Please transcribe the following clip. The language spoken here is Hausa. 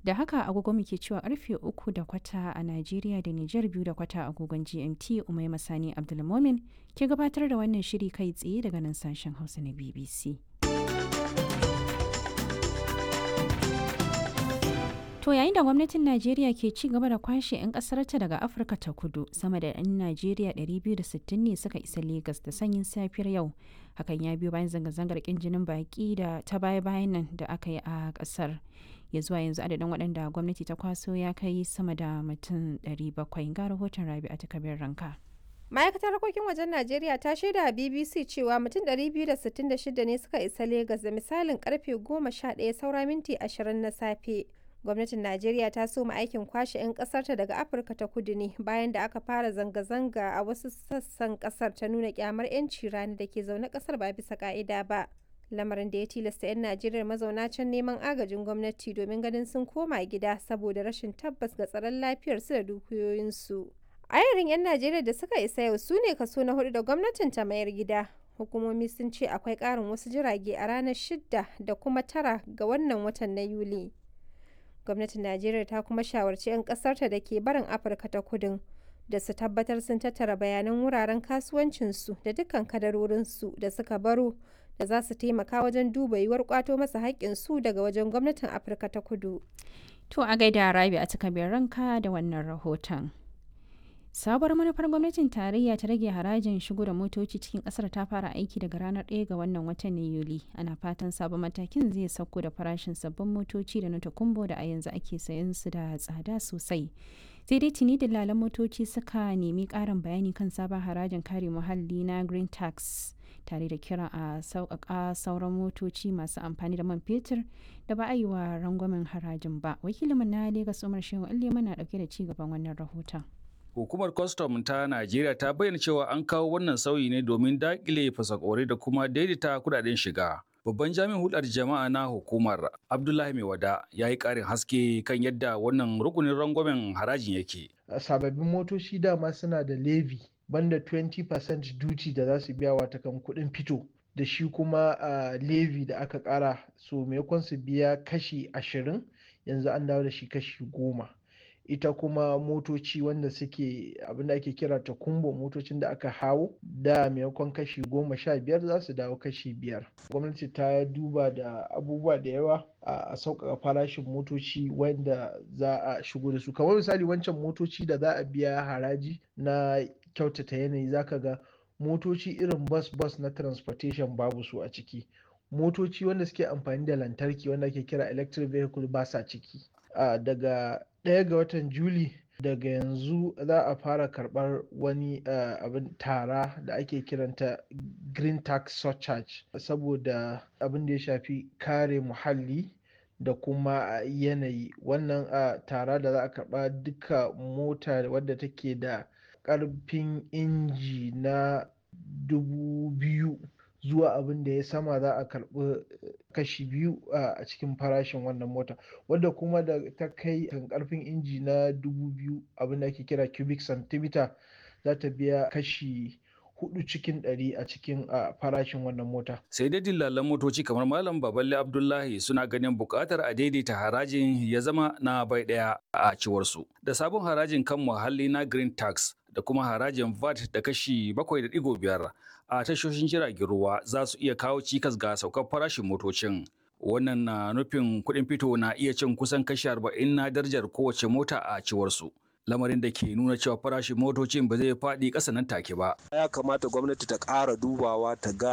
Da haka agogo muke cewa karfe uku da kwata a Najeriya da Nijar biyu da kwata agogon GMT Umai Masani Abdulmomin ke gabatar da wannan shiri kai tsaye daga nan sashen Hausa na BBC. To yayin da gwamnatin Najeriya ke ci gaba da kwashe 'yan ƙasarta daga Afirka ta kudu sama da 'yan Najeriya 260 ne suka isa Legas da sanyin safiyar yau. Hakan ya biyo bayan zanga-zangar ƙin jinin baƙi da ta baya-bayan nan da aka yi a ƙasar. Ya zuwa yanzu adadin waɗanda gwamnati ta kwaso ya kai sama da mutum 700 ga rahoton Rabi'a ta kabir ranka. ma'aikatar harkokin wajen najeriya ta shaida a bbc cewa mutum 266 ne suka isa Legas da misalin karfe 11 saura minti 20 na safe gwamnatin najeriya ta soma aikin kwashe 'yan kasarta daga afirka ta kudu ne bayan da aka fara zanga-zanga a wasu sassan kasar ta nuna kyamar 'yanci rani da ke zaune kasar ba bisa ka'ida ba lamarin da ya tilasta 'yan najeriya mazauna can neman agajin gwamnati domin ganin sun koma gida saboda rashin tabbas ga tsaron lafiyarsu da dukiyoyinsu ayarin 'yan najeriya da suka isa yau su ne kaso na hudu da gwamnatin ta mayar gida hukumomi sun ce akwai karin wasu jirage a ranar shidda da kuma tara ga wannan watan na yuli gwamnatin najeriya ta kuma shawarci 'yan kasarta da ke barin afirka ta kudin da su tabbatar sun tattara bayanan wuraren kasuwancinsu da dukkan kadarorinsu da suka baro da za su taimaka wajen duba yiwuwar kwato masa haƙƙinsu daga wajen gwamnatin afirka ta kudu To a gaida Rabi a takabiyar ranka da wannan rahoton. Sabuwar manufar gwamnatin tarayya ta rage harajin shigo da motoci cikin kasar ta fara aiki daga ranar 1 ga wannan watan na Yuli. Ana fatan sabon matakin zai sauko da farashin sabbin motoci da na takumbo da a yanzu ake sayan su da tsada sosai. Sai dai tuni dalalan motoci suka nemi ƙarin bayani kan sabon harajin kare muhalli na Green Tax tare da kira a sauƙaƙa sauran motoci masu amfani da man fetur da ba a yi wa rangwamen harajin ba. Wakilinmu na Legas Umar Shehu Allema na ɗauke da ci gaban wannan rahoton. Hukumar kwastam ta Najeriya ta bayyana cewa an kawo wannan sauyi ne domin daƙile fasakore da kuma daidaita kudaden shiga. Babban jami'in hulɗar jama'a na hukumar Abdullahi Maiwada ya yi ƙarin haske kan yadda wannan rukunin rangwamen harajin yake. Sababbin motoci dama suna da levy banda 20% duty da za su biya wata kan kuɗin fito da shi kuma uh, levy da aka ƙara so maimakon su biya kashi ashirin yanzu an dawo da shi kashi goma. ita kuma motoci wanda suke abinda ake kira ta kumbo motocin da aka hawo da maimakon kashi goma sha biyar za su dawo kashi biyar gwamnati ta duba da abubuwa da yawa a sauƙaƙa farashin motoci wanda za a shigo da su kamar misali wancan motoci da za a biya haraji na kyautata yanayi zaka ga motoci irin bus bus na transportation babu su a ciki motoci wanda suke amfani da lantarki wanda ake kira electric vehicle ba sa ciki daga ɗaya ga watan juli daga yanzu za a fara karɓar wani abin tara da ake kiranta green tax surcharge saboda abin da ya shafi kare muhalli da kuma yanayi wannan tara da za a karɓa duka mota wadda take da ƙarfin inji na dubu biyu zuwa abin da ya sama za a karɓi kashi biyu a cikin farashin wannan mota wadda kuma da ta kai kan karfin inji na dubu biyu abin da ake kira cubic centimeter za ta biya kashi hudu cikin ɗari a cikin farashin wannan mota. Sai dai dillalan motoci kamar Malam Baballe Abdullahi suna ganin buƙatar a daidaita harajin ya zama na bai ɗaya a ciwarsu. Da sabon harajin kan muhalli na Green Tax da kuma harajin VAT da kashi 7.5 a tashoshin jiragen ruwa za su iya kawo cikas ga saukar farashin motocin. Wannan na nufin kuɗin fito na iya cin kusan kashi 40 na darajar kowace mota a ciwarsu. lamarin da ke nuna cewa farashin motocin ba zai faɗi ƙasa nan take ba. Ya kamata gwamnati ta ƙara dubawa ta ga